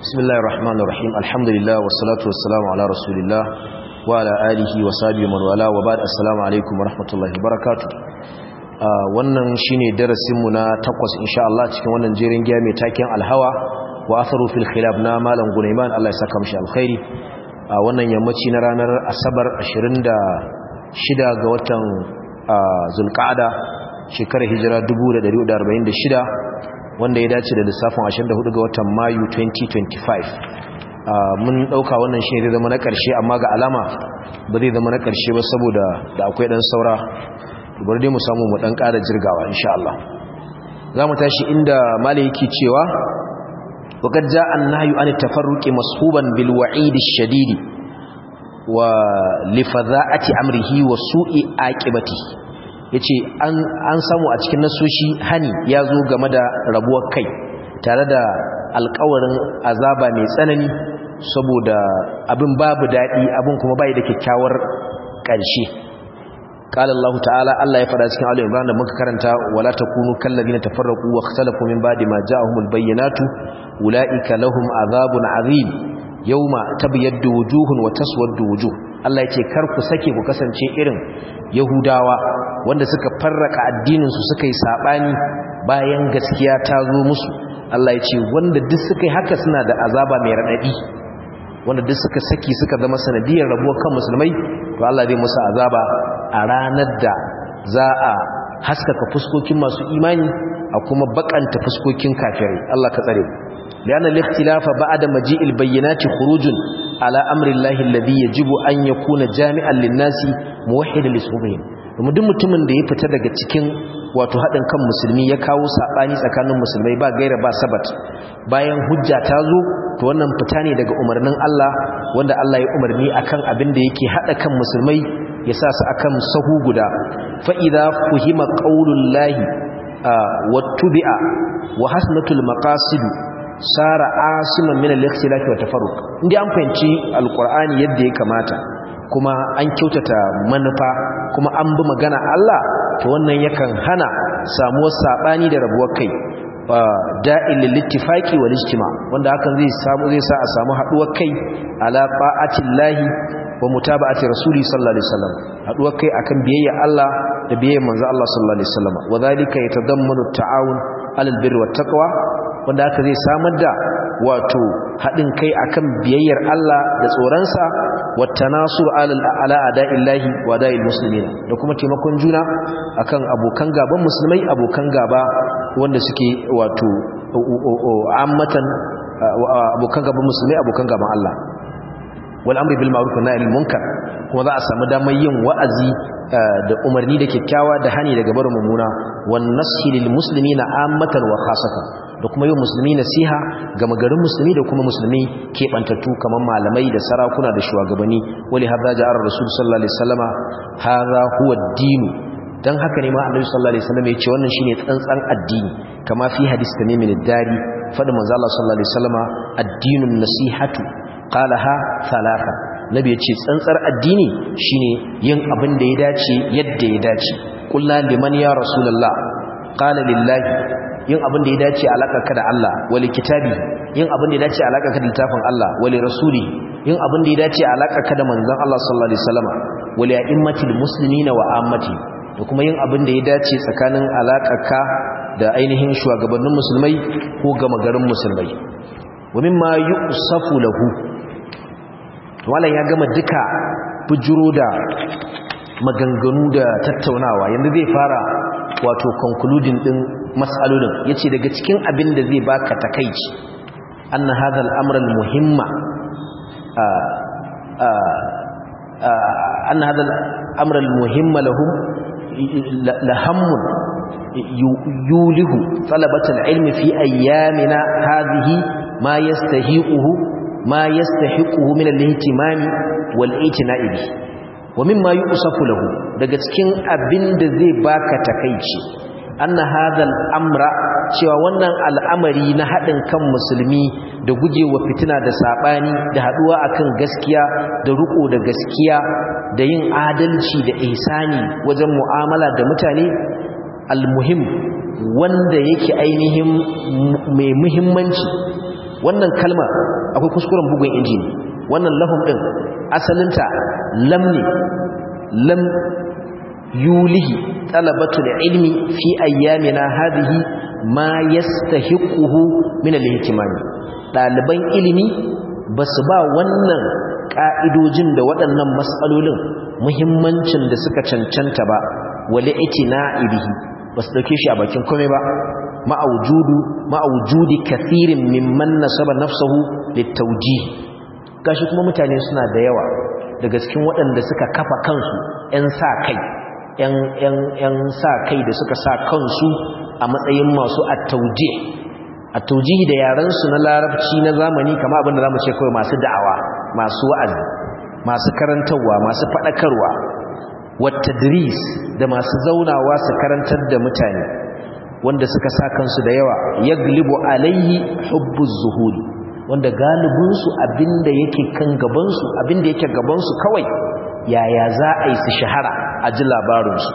بسم الله الرحمن الرحيم الحمد لله والصلاة والسلام على رسول الله وعلى آله وصحبه من والاه وبعد السلام عليكم ورحمة الله وبركاته wannan shine darasinmu na takwas insha Allah cikin wannan jerin giya mai taken alhawa wa atharu fil khilaf na malam Gunaiman Allah ya saka mishi alkhairi a wannan yammaci na ranar asabar 26 ga watan zulqa'ada shekarar hijira 1446 wanda ya dace da lissafin 24 ga watan mayu 2025 mun dauka wannan shi zai zama na karshe amma ga alama ba zai zama na karshe ba saboda da akwai dan saura bar dai mu samu mu dan ƙara jirgawa insha Allah zamu tashi inda malai yake cewa waqad jaa an-nahyu an tafarruqi mashuban bil wa'id ash-shadid wa li fadha'ati amrihi wa su'i aqibatihi yace an an samu a cikin nasoshi hani ya zo game da rabuwar kai tare da alƙawarin azaba mai tsanani saboda abin babu daɗi abin kuma bai da kyakkyawar ƙarshe قال الله تعالى الله يفرع cikin Ali Imran da muka karanta wala takunu kallazina tafarraqu wa ikhtalafu min ba'di ma ja'ahumul bayyinatu ulaika lahum azabun azim yawma tabyaddu wujuhun wa taswaddu wujuh Allah yake kar ku sake ku kasance irin Yahudawa wanda suka farraka addinin su suka yi sabani bayan gaskiya ta zo musu Allah yace wanda duk suka yi haka suna da azaba mai radadi wanda duk suka saki suka zama sanadiyar rabuwar kan musulmai to Allah zai musu azaba a ranar da za a haskaka fuskokin masu imani a kuma bakanta fuskokin kafirai Allah ka tsare لأن الاختلاف بعد مجيء البينات خروج على أمر الله الذي يجب أن يكون جامعا للناس موحدا لسببهم domin duk mutumin da ya fita daga cikin wato haɗin kan musulmi ya kawo saɓani tsakanin musulmai ba gaira ba sabat bayan hujja ta zo to wannan fita ne daga umarnin Allah wanda Allah ya umarni akan abin da yake haɗa kan musulmai ya sa su akan sahu guda fa idza fuhima qaulullahi wattubi'a wa hasnatul maqasid sara asiman min al-ikhtilaf wa tafarruq indai an fahimci alqur'ani yadda ya kamata kuma an kyautata manufa kuma an bi magana Allah to wannan yakan hana samuwar sabani da rabuwar kai da'il lil-ittifaqi wal ijtima wanda hakan zai samu zai sa a samu haduwar kai ala ta'atillahi wa mutaba'ati rasuli sallallahu alaihi wasallam haduwar kai akan biyayya Allah da biyayya manzo Allah sallallahu alaihi wasallam wa dhalika yatadammanu at-ta'awun 'alal birri wat taqwa wanda haka zai samar da wato haɗin kai akan biyayyar Allah da tsoronsa wata nasu ala ada'illahi wa da'il musulmina da kuma taimakon juna akan abokan gaban musulmai abokan gaba wanda suke wato ammatan abokan gaban musulmai abokan gaban Allah wal amri bil ma'ruf wa nahyi munkar kuma za a samu damar yin wa'azi da umarni da kyakkyawa da hani daga barin mummuna wan nashi lil muslimina ammatan wa khasatan da kuma yin musulmi nasiha ga magarin musulmi da kuma musulmi keɓantattu kamar malamai da sarakuna da shugabanni wali hadha ja'ar rasul sallallahu alaihi wasallama hadha huwa ad-din dan haka ne ma annabi sallallahu alaihi wasallam ya ce wannan shine tsantsan addini kama fi hadis tamim ad-dari fadin manzo Allah sallallahu alaihi wasallama ad-dinun nasihatu qalaha thalatha nabi ya ce tsantsar addini shine yin abin da ya dace yadda ya dace kullu liman ya rasulullah qala lillahi yin abin da ya dace alakarka da Allah wali kitabi yin abin da ya dace alakarka da littafin Allah wali rasuli yin abin da ya dace alakarka da manzon Allah sallallahu alaihi wasallama wali a'immatil muslimina wa ammati da kuma yin abin da ya dace tsakanin alakarka da ainihin shugabannin musulmai ko gama garin musulmai wa mimma yusafu lahu wallan ya gama duka bujuro da maganganu da tattaunawa yanzu zai fara wato concluding din mas'alolin yace daga cikin abin da zai baka takeici anna hadha al-amr al-muhimma anna hadha al-amr al-muhimma lahum lahammun yulihu talabat al-ilm fi ayyamina hadhihi ma yastahiquhu ma yastahiquhu min al-ihtimam wal-i'tina'i bihi wa mimma yusafu lahu daga cikin abin da zai baka takeici anna hadal amra cewa wannan al'amari na haɗin kan musulmi da gujewa fitina da saɓani da haɗuwa akan gaskiya da riko da gaskiya da yin adalci da ihsani wajen mu'amala da mutane almuhim wanda yake ainihin mai muhimmanci wannan kalma akwai kuskuren bugun injini wannan lahum din asalinta lam ne lam yulihi talabatul ilmi fi ayyamina hadhihi ma yastahiquhu min al-ihtimami daliban ilimi basu ba wannan ka'idojin da waɗannan mas'alolin muhimmancin da suka cancanta ba wali itina'i bihi basu dauke shi a bakin komai ba ma'aujudu ma'aujudi kathirin mimman nasaba nafsuhu litawjih gashi kuma mutane suna da yawa daga cikin waɗanda suka kafa kansu 'yan sa kai 'yan sa kai da suka sa kansu a matsayin masu attauje attaujihi da yarensu na larabci na zamani kama abinda za mu ce kawai masu da'awa masu wa'azi masu karantarwa masu faɗakarwa wata dris da masu zaunawa su karantar da mutane wanda suka sa kansu da yawa ya glibu alayhi hubbu zuhuri wanda galibinsu abinda yake kan gabansu abinda yake gabansu kawai yaya za a yi su shahara a ji labarinsu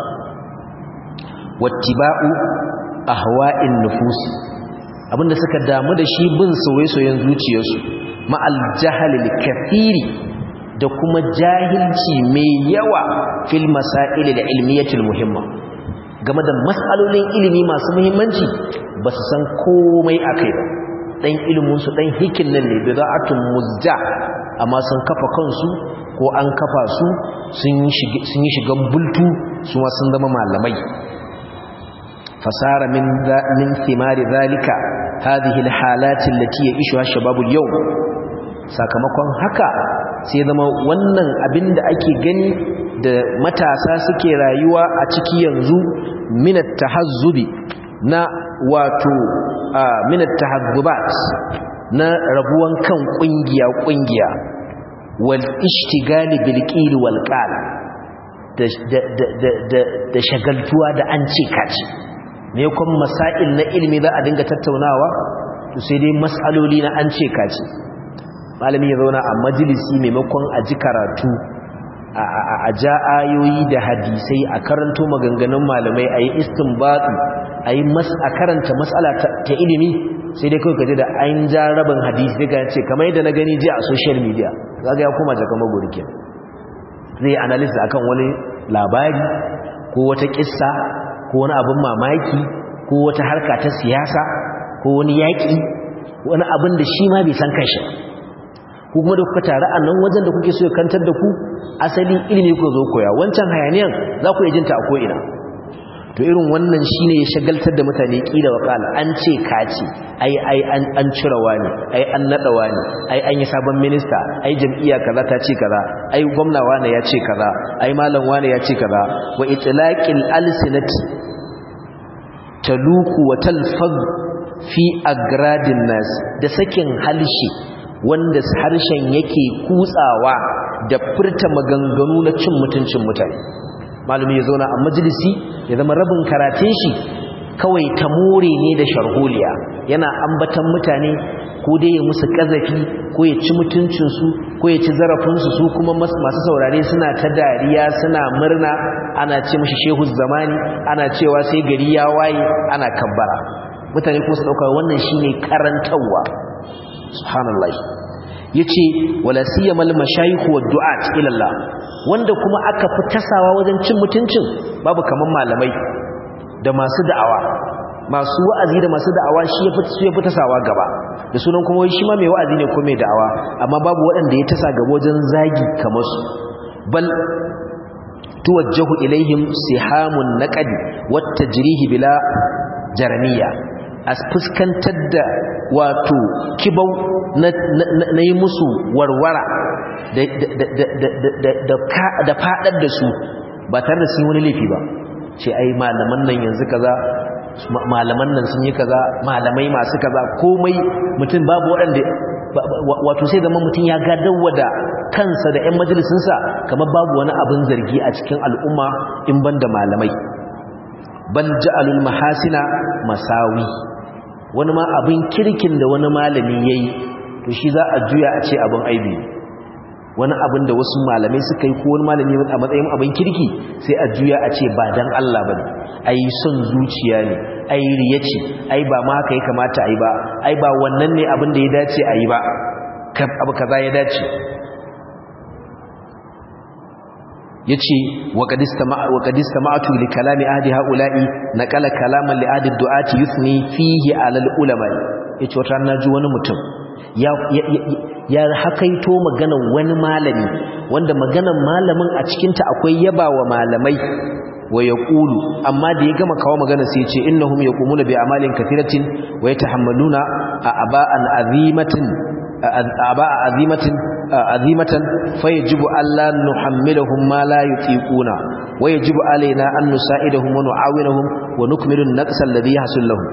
wattiba'u ahwa'in nufusi abinda suka damu da shi bin soyayyen zuciyarsu ma'al jahalil kathiri da kuma jahilci mai yawa fil masail al ilmiyatil muhimma game da mas'alolin ilimi masu muhimmanci ba su san komai akai ba dan ilimin su dan hikin nan ne bida'atun muzja amma sun kafa kansu ko an kafa su sun yi shigan bultu su ma sun zama malamai fasara min min thimari zalika hadhihi alhalati allati ya'ishuha shababul yawm sakamakon haka sai zama wannan abin da ake gani da matasa suke rayuwa a ciki yanzu min at-tahazzubi na wato min at-tahazzubat na rabuwan kan kungiya kungiya wal ishtigali bil qil wal qal da shagaltuwa da an ce kaci me kun masail na ilimi za a dinga tattaunawa to sai dai masaloli na an ce kaci malami ya zauna a majalisi maimakon a ji karatu a ja ayoyi da hadisai a karanto maganganun malamai a yi istinbatu a yi a karanta matsala ta ilimi sai dai kawai kaji da an ja rabin hadisi daga ce kamar yadda na gani jiya a social media zaga ya koma jaka magurkin zai yi analysis akan wani labari ko wata kissa ko wani abin mamaki ko wata harka ta siyasa ko wani yaƙi wani abin da shi ma bai san kanshi ko kuma da kuka tare a nan wajen da kuke so ya kantar da ku asali ilimi ku zo koya wancan hayaniyan za ku iya jinta a ko'ina to irin wannan shine ya shagaltar da mutane kila wa kala an ce kaci ai ai an an cirawa ne ai an nadawa ne ai an yi sabon minista ai jam'iyya kaza ta ce kaza ai gwamna wane ya ce kaza ai malam wane ya ce kaza wa itlaqil alsinati taluku wa talfaz fi agradin nas da sakin halshi wanda harshen yake kutsawa da furta maganganu na cin mutuncin mutane malumi ya zauna a majalisi ya zama rabin karatun shi kawai ta more ne da sharholiya yana ambatan mutane ko dai ya musu kazafi ko ya ci mutuncinsu ko ya ci zarafinsu su kuma masu saurare suna ta dariya suna murna ana ce mashi shehu zamani ana cewa sai gari ya waye ana kabbara mutane kuma su ɗauka wannan shine karantarwa subhanallah yace wala siyamal mashayikh wa du'at ila Allah wanda kuma aka fi tasawa wajen cin mutuncin babu kaman malamai da masu da'awa masu wa'azi da masu da'awa shi ya fi ya fi tasawa gaba da sunan kuma wai shi ma mai wa'azi ne ko mai da'awa amma babu waɗanda ya tasa gaba wajen zagi kamar su bal tuwajjahu ilaihim sihamun naqdi wat tajrihi bila jaramiya a fuskantar da wato kibau na yi musu warwara da fadar da su ba tare da sun wani laifi ba ce ai malaman nan yanzu kaza malaman nan sun yi kaza malamai masu kaza komai mutum babu waɗanda wato sai zama mutum ya gadawa da kansa da 'yan majalisunsa kamar babu wani abin zargi a cikin al'umma in ban da malamai bal ja'alul mahasina masawi wani ma abin kirkin da wani malami yayi to shi za a juya a ce abin aibi wani abin da wasu malamai suka yi ko wani malami a matsayin abin kirki sai a juya a ce ba dan Allah bane ai son zuciya ne ai riya ce ai ba ma haka ya kamata ai ba ai ba wannan ne abin da ya dace ai ba abu kaza ya dace yace wa qad istama'a wa qad istama'tu li kalami ahdi haula'i naqala kalaman li ahdi du'ati yuthni fihi 'ala al-ulama yace wata naji wani mutum ya ya hakaito maganar wani malami wanda maganar malamin a cikin ta akwai yabawa malamai wa yaqulu amma da ya gama kawo magana sai ya ce innahum yaqumuna bi amalin kathiratin wa yatahammaluna aba'an azimatin أباء عظيمة عظيمة فيجب ألا نحملهم ما لا يطيقون ويجب علينا أن نساعدهم ونعاونهم ونكمل النقص الذي يحصل لهم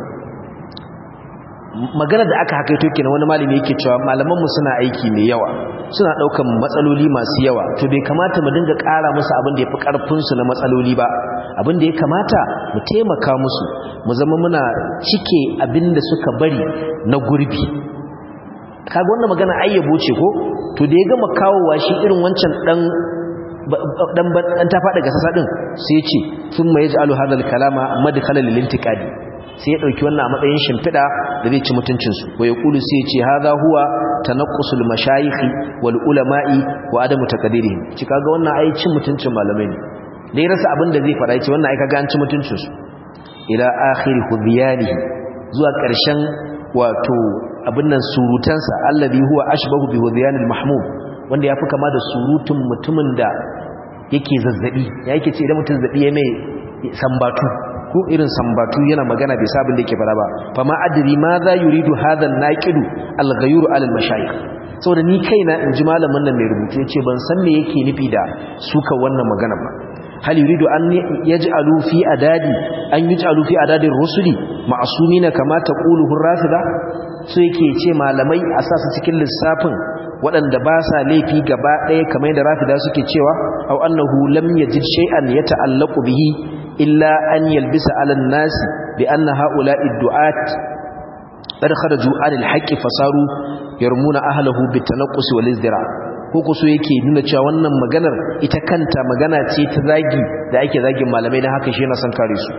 magana da aka hakaito kenan wani malami yake cewa malaman mu suna aiki mai yawa suna daukan matsaloli masu yawa to bai kamata mu dinga ƙara musu abin da yafi karfin su na matsaloli ba abin da ya kamata mu taimaka musu mu zama muna cike abin da suka bari na gurbi kaga wannan magana ayyabo ce ko to da ya gama kawowa shi irin wancan dan dan dan ta fada gasasa din sai ya ce thumma yaj'alu hadha al-kalama madkhalan lil-intiqadi sai ya dauki wannan a matsayin shimfida da zai ci mutuncin su wa yaqulu sai ya ce hadha huwa tanaqqusul mashayikh wal ulama'i wa adamu taqdirihim ci kaga wannan ai cin mutuncin malamai ne dai rasa abin da zai fara yace wannan ai kaga an ci mutuncin su ila akhir hudiyanihi zuwa ƙarshen wato abin nan surutansa allazi huwa ashbahu bi hudyanil mahmud wanda yafi kama da surutun mutumin da yake zazzabi ya yake ce idan mutum zazzabi ya mai sambatu ko irin sambatu yana magana bai sabin da yake fara ba fama adri ma za yuridu hadha an-naqidu al-ghayru ala al-mashayikh saboda ni kaina in ji malamin nan mai rubutu yace ban san me yake nufi da suka wannan magana ba hal yuridu an yaj'alu fi adadi an yaj'alu fi adadi rusuli ma'sumina kama taqulu ar-rafida so yake ce malamai a sa su cikin lissafin waɗanda ba sa laifi gaba ɗaya kamar yadda rafida suke cewa aw annahu lam yajid shay'an yata'allaqu bihi illa an yalbisa 'ala an-nas bi anna ha'ula'i du'at qad kharaju 'ala al-haqqi fasaru yarmuna ahlihi bit-tanaqqus wal-izdira ko so yake nuna cewa wannan maganar ita kanta magana ce ta zagi da ake zagin malamai dan haka shi yana son kare su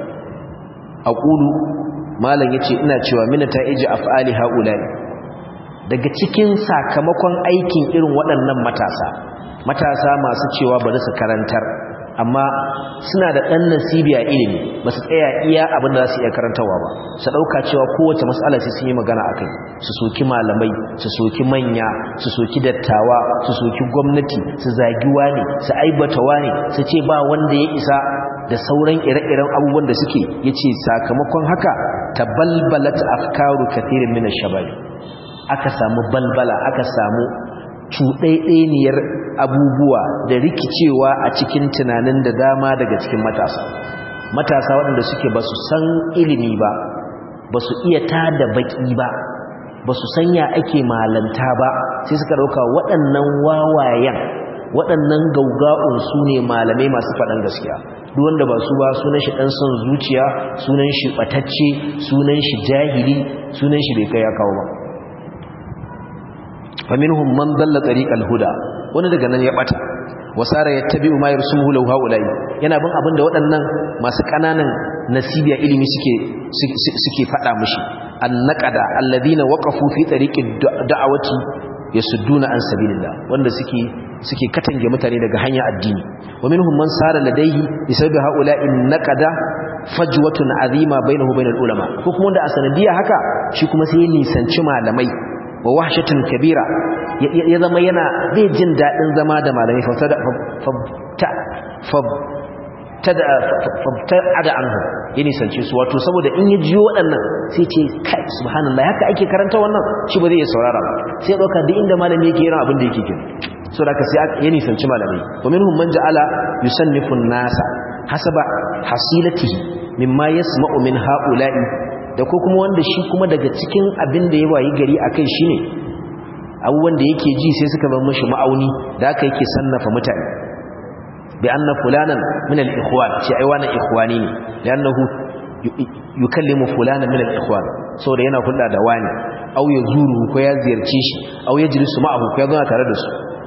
aqulu malam yace ina cewa mina ta iji af'ali haula'i daga cikin sakamakon aikin irin waɗannan matasa matasa masu cewa bari su karantar amma suna da ɗan nasibi a ilimi ba su tsaya iya abin da za su iya karantarwa ba su ɗauka cewa kowace matsala sai sun yi magana a kai su soki malamai su soki manya su soki dattawa su soki gwamnati su zagi wani su aibata wani su ce ba wanda ya isa da sauran ire-iren abubuwan da suke ya ce sakamakon haka ta balbalat afkaru kathirin mina shabari aka samu balbala aka samu cuɗaiɗaniyar abubuwa da rikicewa a cikin tunanin da dama daga cikin matasa matasa waɗanda suke ba su san ilimi ba ba su iya tada baƙi ba ba su sanya ake malanta ba sai suka ɗauka waɗannan wawayen waɗannan gauga'un su ne malamai masu faɗan gaskiya duk wanda ba su ba sunan shi ɗan son zuciya sunan shi ɓatacce sunan shi jahili sunan shi bai kai ya kawo ba faminhum man dalla tariqal huda wani daga nan ya bata wasara yattabi'u ma yarsumuhu law haulai yana bin abinda waɗannan masu kananan nasibiya ilimi suke suke fada mishi annaqada alladhina waqafu fi tariqid da'awati yasudduna an sabilillah wanda suke suke katange mutane daga hanya addini wa minhum man sara ladayhi bisababi haula'i naqada fajwatun azima bainahu bainal ulama ko kuma wanda a sanadiya haka shi kuma sai ya nisanci malamai wa wahshatun kabira ya zama yana bai jin dadin zama da malamai fabta fabta fabta ada anhu ya nisance su wato saboda in ya jiyo waɗannan sai ce kai subhanallah haka ake karanta wannan shi ba zai iya saurara ba sai ya dauka duk inda malami yake yana abin da yake kin so da ka sai ya nisanci malamai wa minhum man ja'ala yusannifu an-nasa hasaba hasilatihi mimma yasma'u min ha'ula'i da ko kuma wanda shi kuma daga cikin abin da ya wayi gari a kai shi ne abubuwan da yake ji sai suka bar mashi ma'auni da aka yake sannafa mutane bi anna fulanan min al-ikhwan shi ai wannan ikhwani ne li'annahu yukallimu fulanan min al-ikhwan saboda yana hulɗa da wani aw yazuru ko ya ziyarce shi aw yajlisu ma'ahu ko ya zauna tare da su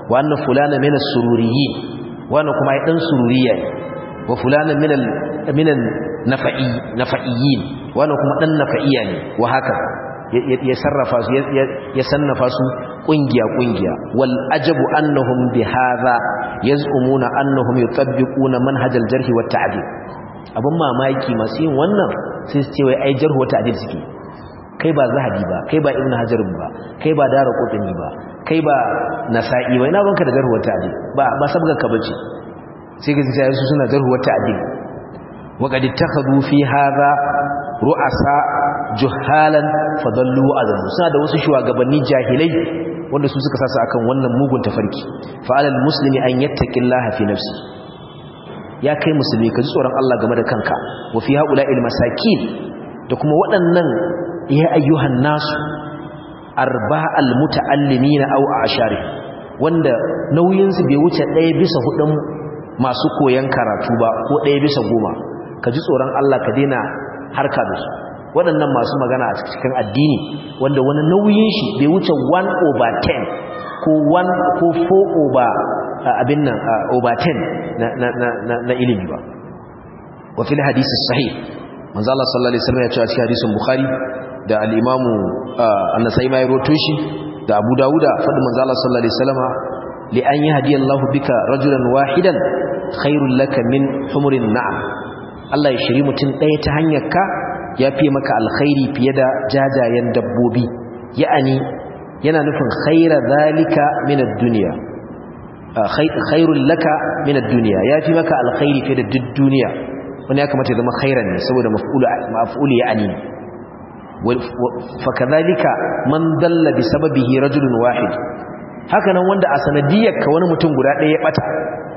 wa anna fulana min as-sururiyyin wannan kuma ai dan sururiya ne wa fulana min al min al-nafa'i nafa'iyyin wannan kuma dan nafa'iya ne wa haka ya sarrafa su ya sannafa su kungiya kungiya wal ajabu annahum bi hadha yaz'umuna annahum yutabbiquna manhajal jarh wa ta'dil abun mamaki masu yin wannan sai su ce wai ai jarh wa ta'dil suke kai ba zahabi ba kai ba ibnu hajar ba kai ba dara qutni ba kai ba nasa'i ba ina banka da jarh wa ta'dil ba ba sabga ka bace sai ga sai su suna jarh wa ta'dil wa qad ittakhadhu fi hadha ru'asa juhalan fadallu azam suna da wasu shugabanni jahilai wanda su suka sasa akan wannan mugun tafarki fa alal muslimi an yattaqillaha fi nafsi ya kai musulmi ka ji tsoron Allah game da kanka wa fi haula'il masakin da kuma waɗannan ya ayyuhan nasu arba'al muta'allimina aw ashari wanda nauyin su bai wuce ɗaya bisa hudun masu koyan karatu ba ko ɗaya bisa goma ka ji tsoron Allah ka daina harka da su waɗannan masu magana a cikin addini wanda wani nauyin shi bai wuce 1 over 10 ko 1 ko 4 over abin nan over 10 na, na, na, na ilimi ba wa fil hadisi sahih manzo Allah sallallahu alaihi wasallam ya ce a cikin hadisin bukhari da al-imam an-nasai mai roto shi da abu dauda fadin manzo Allah sallallahu alaihi wasallam li an yahdiyallahu bika rajulan wahidan khairul laka min humurin na'am Allah ya shiri mutum ɗaya ta hanyar ka ya fi maka alkhairi fiye da jajayen dabbobi ya'ani yana nufin khaira zalika min ad-dunya khairul laka min ad-dunya ya fi maka alkhairi fiye da duk duniya wani ya kamata ya zama khairan ne saboda maf'ulu maf'ulu ya'ani fa kadhalika man dalla bi sababihi rajulun wahid haka nan wanda a sanadiyar ka wani mutum guda ɗaya ya bata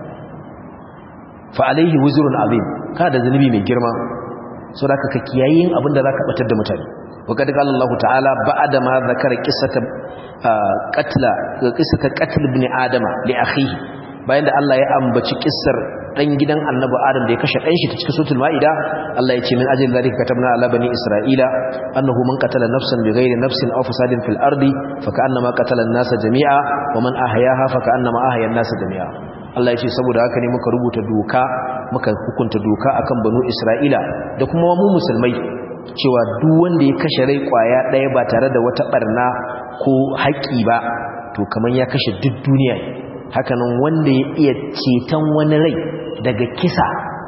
fa alaihi wuzrun azim ka da zunubi mai girma so da ka kiyayin abin da zaka batar da mutane wa kad qala Allah ta'ala ba'da ma zakara qissata qatla qissata qatl ibn adama li akhihi bayan da Allah ya ambaci kissar dan gidan annabi adam da ya kashe dan shi ta cikin suratul maida Allah ya ce min ajli zalika katabna ala bani isra'ila annahu man qatala nafsan bighairi nafsin aw fasadin fil ardi fa ka'annama qatala an-nasa jami'a wa man ahyaha fa ka'annama ahya an-nasa jami'a Allah ya ce saboda haka ne muka rubuta doka muka hukunta doka akan banu Isra'ila da kuma mu musulmai cewa duk wanda ya kashe rai kwaya ɗaya ba tare da wata barna ko haƙi ba to kaman ya kashe duk duniya hakanan wanda ya iya ceton wani rai daga kisa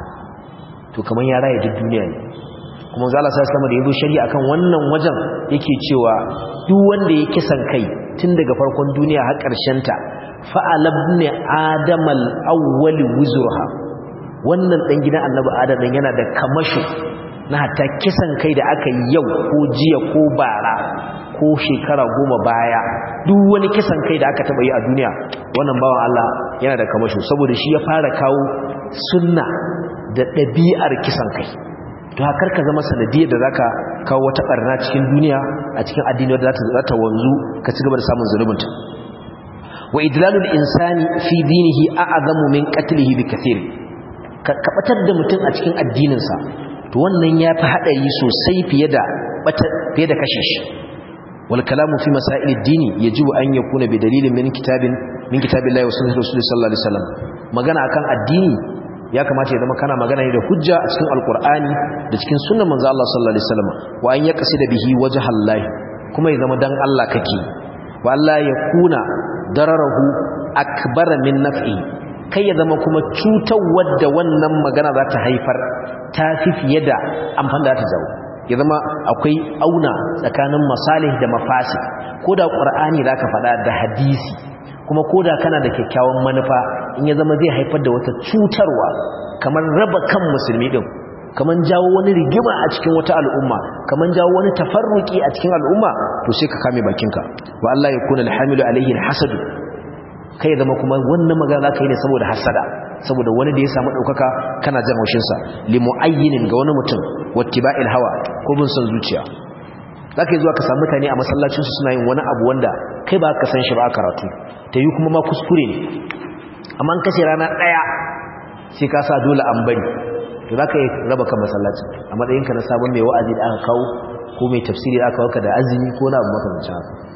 to kaman ya raya duk duniya ne kuma zala sa sama da yabo shari'a akan wannan wajen yake cewa duk wanda ya kisan kai tun daga farkon duniya har ƙarshen ta fa'alabni adamal awwali wuzurha wannan dan gidan annabi adam dan yana da kamasho na hatta kisan kai da aka yi yau ko jiya ko bara ko shekara goma baya duk wani kisan kai da aka taba yi a duniya wannan bawan Allah yana da kamasho saboda shi ya fara kawo sunna da ɗabi'ar kisan kai to hakar ka zama sanadiyar da zaka kawo wata barna cikin duniya a cikin addini wadda za ta wanzu ka ci gaba da samun zulubinta wa idlalul insani fi dinihi a'zamu min qatlihi bi kathir ka batar da mutum a cikin addininsa to wannan yafi hadari sosai fiye da fiye da kashe shi wal kalamu fi masail ad-dini yajibu an yakuna bi dalilin min kitabin min kitabillahi wa sunnati rasulih sallallahu alaihi wasallam magana akan addini ya kamata ya zama kana magana ne da hujja a cikin alqur'ani da cikin sunnar manzo Allah sallallahu alaihi wasallam wa an yaqsida bihi wajhallahi kuma ya zama dan Allah kake wa Allah ya kuna dararahu akbara min naf'i kai ya zama kuma cutar da wannan magana za ta haifar ta fi fiye da amfani da ta zawo ya zama akwai auna tsakanin masalih da mafasi ko da ƙwar'ani za ka faɗa da hadisi kuma ko da kana da kyakkyawan manufa in ya zama zai haifar da wata cutarwa kamar raba kan musulmi ɗin kamar jawo wani rigima a cikin wata al'umma kamar jawo wani tafarruki a cikin al'umma to sai ka kame bakinka wa Allah ya kuna alhamilu alaihi alhasadu kai zama kuma wannan magana zaka yi ne saboda hasada saboda wani da ya samu daukaka kana jan haushin sa li muayyinin ga wani mutum wattiba'il hawa ko bin son zuciya zaka yi zuwa ka samu mutane a masallacin su suna yin wani abu wanda kai ba ka san shi ba karatu ta yi kuma ma kuskure ne amma an kashe rana daya sai ka sa dole an bari to za ka yi raba kan masallacin a matsayinka na sabon mai wa'azi da aka kawo ko mai tafsiri da aka kawo ka da azumi ko na abu makamancin haka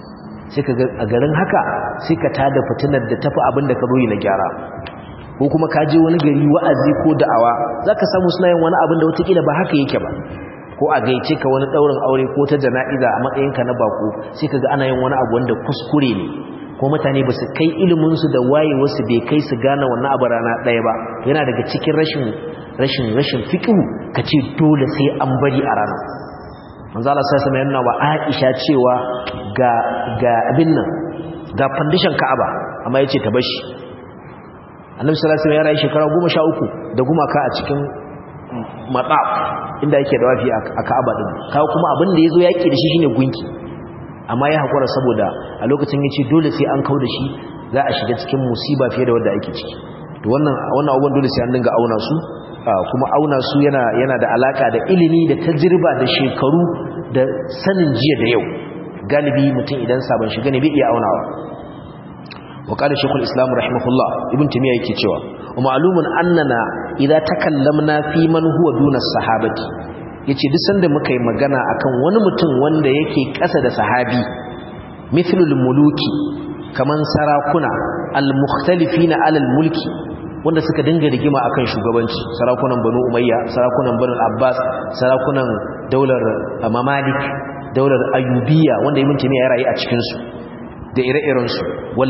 sai ka a garin haka sai ka tada fitinar da tafi abin da ka zo yi na gyara ko kuma ka je wani gari wa'azi ko da'awa za ka samu suna yin wani abin da watakila ba haka yake ba ko a gaice ka wani ɗaurin aure ko ta jana'iza a matsayinka na bako sai ka ga ana yin wani abu wanda kuskure ne ko mutane ba su kai iliminsu da wayewarsu bai kai su gane wannan abu rana ɗaya ba yana daga cikin rashin rashin rashin fiƙihu ka ce dole sai an bari a rana manzo Allah sai sama yana wa Aisha cewa ga ga abin nan ga foundation Ka'aba amma yace ta bashi Annabi sallallahu alaihi wasallam ya rayu shekara 13 da gumaka a cikin matsaf inda yake da wafi a Ka'aba din kawo kuma abin da yazo yaki da shi shine gunki amma ya hakura saboda a lokacin yace dole sai an kauda shi za a shiga cikin musiba fiye da wanda ake ciki to wannan wannan abubuwan dole sai an dinga auna su kuma auna su yana yana da alaka da ilimi da tajriba da shekaru da sanin jiya da yau galibi mutum idan sabon shiga ne bai iya aunawa wa qala shaykhul islam rahimahullah ibn timiya yake cewa wa ma'lumun annana idza takallamna fi man huwa duna sahabati yace duk sanda muka yi magana akan wani mutum wanda yake kasa da sahabi mithlul muluki kaman sarakuna al-mukhtalifina alal mulki wanda suka dinga rigima akan shugabanci sarakunan banu umayya sarakunan banu abbas sarakunan daular mamalik daular ayyubiya wanda ibn taymiya ya rayu a cikin su da ire-iren su wal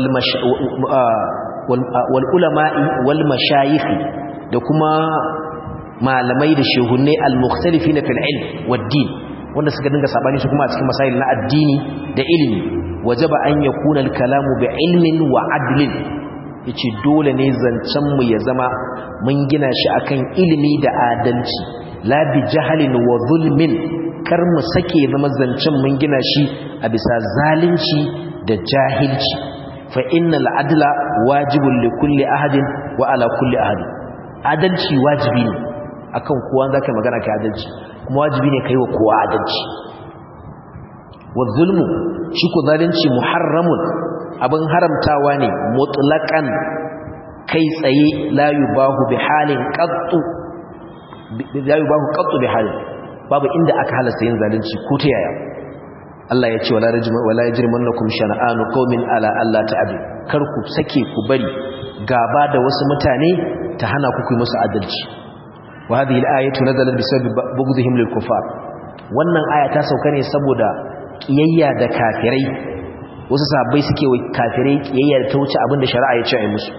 wal ulama'i wal mashayikh da kuma malamai da shehunne al mukhtalifina fil ilm wad din wanda suka dinga sabani su kuma a cikin masail na addini da ilimi wajaba an yakuna al kalamu bi ilmin wa adlin yace dole ne zancen mu ya zama mun gina shi akan ilimi da adalci la bi jahalin wa zulmin kar mu sake zama zancen mun gina shi a bisa zalunci da jahilci fa innal adla wajibun li kulli ahadin wa ala kulli ahadin adalci wajibi ne akan kowa zaka magana kai adalci kuma wajibi ne kai wa kowa adalci wa zulmu shi ko zalunci muharramun abin haramtawa ne mutlaqan kai tsaye la yubahu bi halin qattu la yubahu qattu bi halin babu inda aka halasta yin zalunci ko ta yaya Allah ya ce wala rajma wala yajrimannakum shana'anu qaumin ala alla ta'dil kar ku sake ku bari gaba da wasu mutane ta hana ku ku musu adalci wa hadhihi al-ayatu nazalat bisabab bughdihim lil kufar wannan aya ta sauka ne saboda kiyayya da kafirai wasu sahabbai suke wa kafirai kiyayya da ta wuce abinda shari'a ya ce a yi musu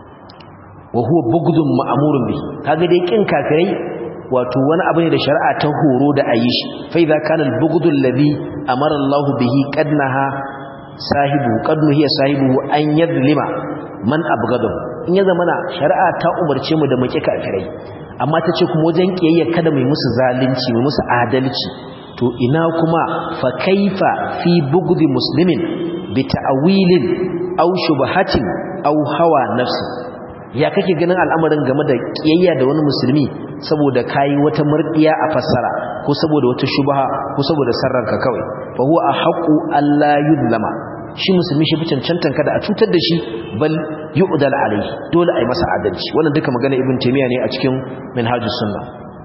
wa huwa bughdun ma'murun bihi kaga dai kin kafirai wato wani abu ne da shari'a ta horo da ayi shi fa idza kana al-bughdul ladhi amara Allah bihi qadnaha sahibu qadnu hiya sahibu an yadlima man abghadahu in ya zamana shari'a ta umarce mu da mu ki kafirai amma ta ce kuma wajen kiyayya kada mu musu zalunci mu musu adalci to ina kuma fa kaifa fi bugdi muslimin bi ta'wilin aw shubhatin aw hawa nafsi ya kake ganin al'amarin game da kiyayya da wani musulmi saboda kai wata murdiya a fassara ko saboda wata shubha ko saboda sarranka kawai fa huwa ahqu alla yudlama shi musulmi shi fi cancantan kada a cutar da shi bal yu'dal alayhi dole ai masa adalci wannan duka magana ibn taymiya ne a cikin minhajus sunna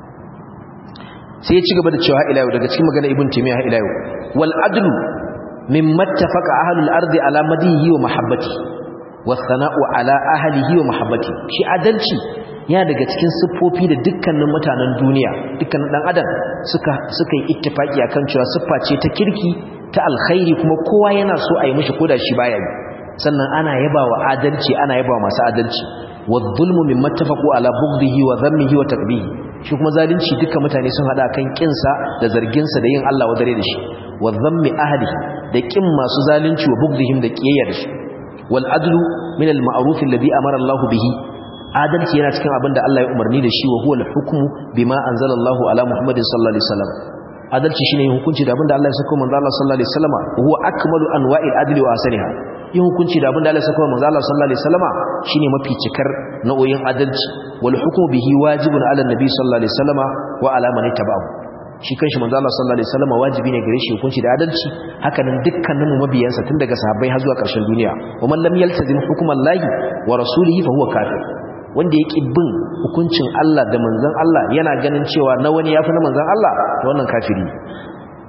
sai ya ci gaba da cewa ila yau daga cikin magana ibn taymiya ila yau wal adlu mimma ittafaqa ahlul ardi ala madihi wa mahabbati was sana'u ala ahlihi wa mahabbati shi adalci ya daga cikin siffofi da dukkanin mutanen duniya dukkanin dan adam suka suka yi ittifaki akan cewa siffa ce ta kirki ta alkhairi kuma kowa yana so a yi mishi koda shi baya yi sannan ana yaba wa adalci ana yaba wa masu adalci wa zulmu mimma ittafaqu ala bughdihi wa dhammihi wa takbihi shi kuma zalunci dukkan mutane sun hada kan kinsa da zarginsa da yin Allah wadare da shi wa dhammi ahlihi da kin masu zalunci wa bughdihim da kiyayya da su wal adlu min al ma'ruf alladhi amara Allah bihi adalci yana cikin abinda Allah ya umarni da shi wa huwa al hukmu bima anzala Allah ala Muhammadin sallallahu alaihi wasallam adalci shine yin hukunci da abinda Allah ya saka manzo Allah sallallahu alaihi wasallam huwa akmalu anwa'il adli wa asaniha yin hukunci da abinda Allah ya saka manzo Allah sallallahu alaihi wasallam shine mafi cikar nau'in adalci wal hukmu bihi wajibun ala nabi sallallahu alaihi wasallam wa ala man tabi'ahu shi kanshi manzo Allah sallallahu alaihi wasallam wajibi ne gare shi hukunci da adalci haka nan dukkanin mu mabiyansa tun daga sahabbai har zuwa ƙarshen duniya wa man lam yaltazim hukmallahi wa rasulihi fa huwa kafir wanda yake bin hukuncin Allah da manzon Allah yana ganin cewa na wani yafi na manzon Allah to wannan kafiri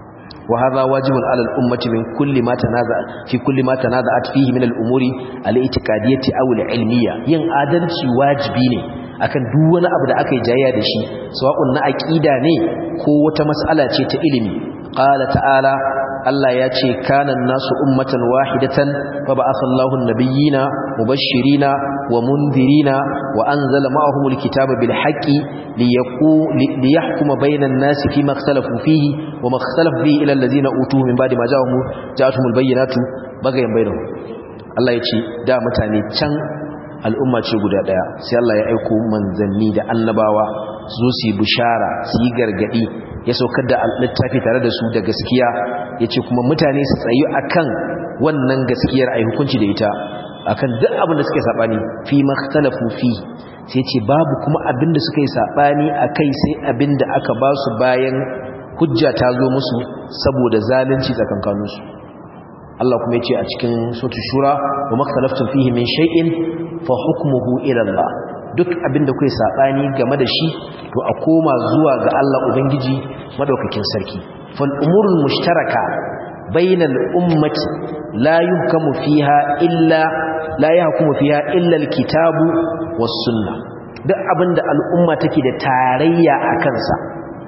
وهذا واجب على الأمة من كل ما تنازع في كل ما تنازعت فيه من الأمور الاعتقادية أو العلمية ين adalci wajibi ne akan duk wani abu da aka yi jayya da shi sawa'un na aqida ne ko wata mas'ala ce ta ilimi qala ta'ala Allah ya ce kana nasu ummatan wahidatan fa ba'atha Allahu an-nabiyyina mubashshirina wa munzirina wa anzala ma'ahumul kitaba bil haqqi liyahkuma bainan nasi fima ikhtalafu fihi wa ma ikhtalafa fihi ila allazina utuhu min ba'di ma ja'ahum ja'atuhumul bayyinatu bagayan bainahum Allah ya ce da mutane can al'umma ce guda daya sai Allah ya aiko manzanni da annabawa su zo su yi bishara su yi gargadi ya saukar da littafi tare da su da gaskiya ya ce kuma mutane su tsayu akan wannan gaskiyar a hukunci da ita akan duk abin da suka yi saɓani fi makhtalafu fi sai ce babu kuma abin da suka yi saɓani a kai sai abin da aka ba su bayan hujja ta zo musu saboda zalunci tsakankaninsu Allah kuma ya ce a cikin sautu shura wa makhtalaftun fihi min shay'in fa hukmuhu ila Allah duk abinda kuke sabani game da shi to a koma zuwa ga Allah ubangiji madaukakin sarki fal umurul mushtaraka bainal ummati la yuhkamu fiha illa la yahkumu fiha illa alkitabu was sunnah duk abinda al'umma take da tarayya a kansa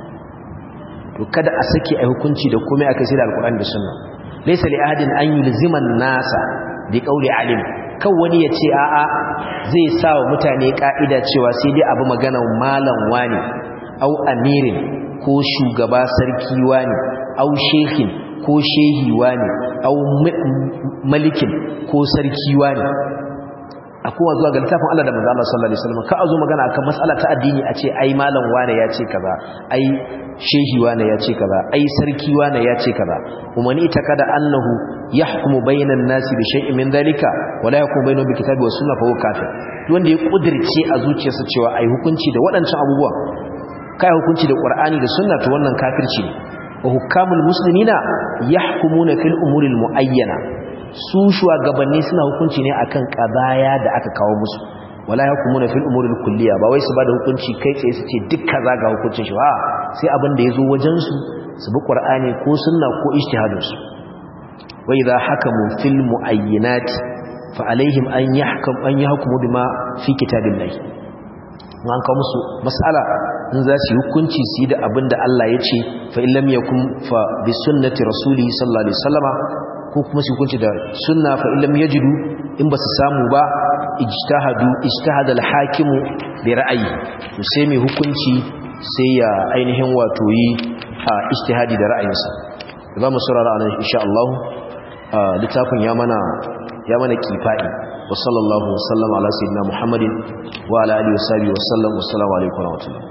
to kada a saki a hukunci da komai akai sai da alqur'ani da sunna laysa li ahadin an yulzima an-nasa bi qawli alim kan wani ya ce a'a zai sa wa mutane ka'ida cewa sai dai abu maganan malam wani au amirin ko shugaba sarki wani au shehin ko shehi wani au malikin ko sarki wani a kowa zuwa ga littafin Allah da manzo Allah sallallahu alaihi wasallam ka azo magana akan mas'ala ta addini a ce ai malam wane ya ce kaza ai shehi wane ya ce kaza ai sarki wane ya ce kaza kuma ni ta kada annahu yahkumu bainan nasi bi shay'in min dalika wala yahkumu bainahu bi kitabi was sunna fa huwa kafir wanda ya kudirce a zuciyarsa cewa ai hukunci da waɗancan abubuwa kai hukunci da qur'ani da sunna to wannan kafirci ne wa hukamul muslimina yahkumuna fil umuril muayyana su shugabanni suna hukunci ne akan qadaya da aka kawo musu wala yakumuna fil umuril kulliya ba wai su bada hukunci kai tsaye su ce duk kaza ga hukuncin shi ba sai abin da yazo wajen su su bi qur'ani ko sunna ko ijtihadin su wa idha hakamu fil muayyinat fa alaihim an yahkam an yahkumu bima fi kitabillahi an kawo musu mas'ala in za su yi hukunci su yi da abin da Allah ya ce fa illam yakun fa bi sunnati rasuli sallallahu alaihi wasallama ko kuma su hukunci da sunna fa illam yajidu in ba su samu ba ijtihadu ijtihada al-hakimu bi ra'ayi to sai mai hukunci sai ya ainihin wato yi a ijtihadi da ra'ayinsa za mu saurara anan insha Allah littafin ya mana ya mana kifai wa sallallahu wa sallama ala sayyidina muhammadin wa ala alihi wa sahbihi wa sallam wa assalamu alaikum wa rahmatullahi